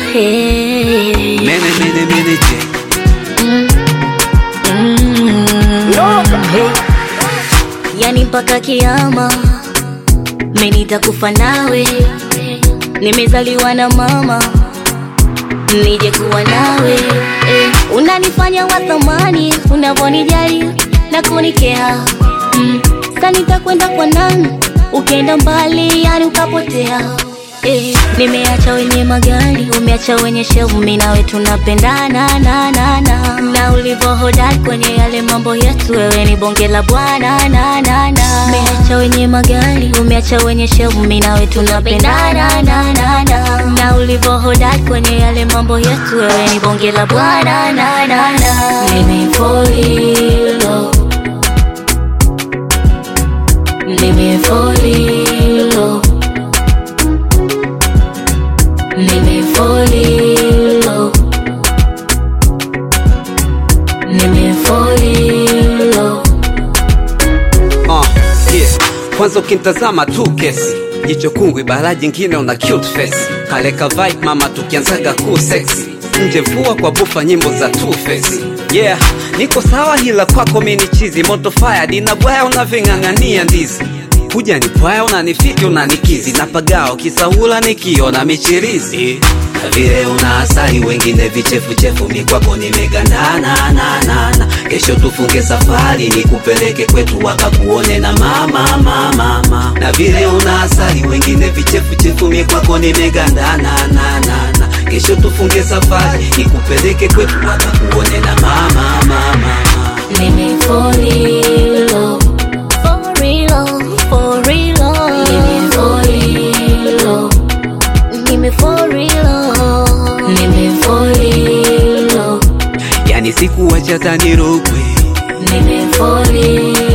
Hey. Mene mene mene je Hey. Yani mpaka kiama mimi nitakufa nawe, nimezaliwa na mama nije kuwa nawe eh. Unanifanya wa thamani unavyonijali na kunikea mm. Sasa nitakwenda kwa nani ukienda mbali, yani ukapotea eh. Nimeacha wenye magari, umeacha wenye shevu, mimi nawe tunapendana na na na na ulivyo hodari kwenye yale mambo yetu, wewe ni bonge la bwana na na na. Umeacha wenye magari, umeacha wenye shevu, mimi nawe tunapendana na na na na ulivyo hodari kwenye yale mambo yetu, wewe ni bonge la bwana na na na. Nimefollow, nimefollow, nimefollow, nimefollow. uh, yeah. Kwanza ukimtazama tu kesi jicho kungwi, bara jingine una cute face, kaleka vibe mama, tukianzaga cool sexy nje vua kwa bufa nyimbo za two face yeah, niko sawa hila kwako mini chizi moto fire dina bwaya unaving'ang'ania ndizi kuja ni pwaya unanifiki unanikizi napagao kisaula nikiona michirizi na vile una asali wengine vichefuchefu mikwako nimegandana na na na kesho tufunge safari nikupeleke kwetu wakakuone na mama mama mama na vile una asali wengine vichefuchefu mikwako nimegandana na na na kesho tufunge safari nikupeleke kwetu wakakuone na mama mama mama Nimefollow, for real, for real. Nimefollow, nimefollow, nimefollow, yani sikuwacha tanirogwe nimefollow.